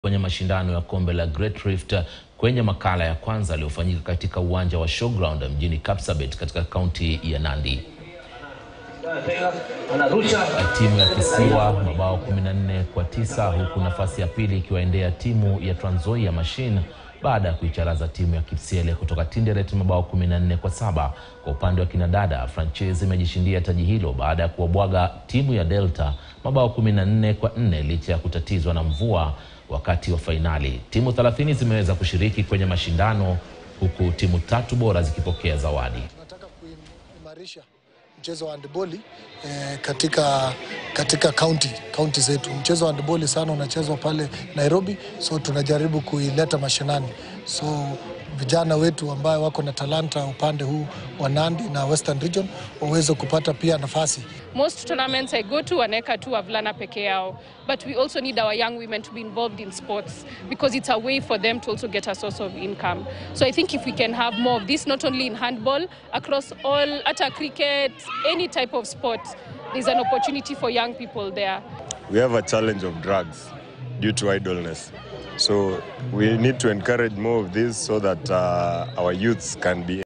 kwenye mashindano ya kombe la Great Rift kwenye makala ya kwanza yaliyofanyika katika uwanja wa Showground mjini Kapsabet katika kaunti ya Nandi. Timu ya Kisiwa mabao 14 kwa tisa huku nafasi ya pili ikiwaendea timu ya Trans Nzoia Machine baada ya kuicharaza timu ya Kipsiele kutoka Tinderet mabao 14 kwa saba. Kwa upande wa kinadada, Franchise imejishindia taji hilo baada ya kuwabwaga timu ya Delta mabao 14 kwa 4 licha ya kutatizwa na mvua wakati wa fainali. Timu 30 zimeweza kushiriki kwenye mashindano huku timu tatu bora zikipokea zawadi. Tunataka kuimarisha mchezo wa handboli eh, katika katika kaunti kaunti zetu. Mchezo wa handboli sana unachezwa pale Nairobi, so tunajaribu kuileta mashinani, so vijana wetu ambao wako na talanta upande huu wa Nandi na Western Region waweze kupata pia nafasi. Most tournaments I go to wanaweka tu wavulana peke yao but we also need our young women to be involved in sports because it's a way for them to also get a source of income. So I think if we can have more of this not only in handball across all hata cricket any type of sport there's an opportunity for young people there. we have a challenge of drugs due to idleness. So we need to encourage more of this so that uh, our youths can be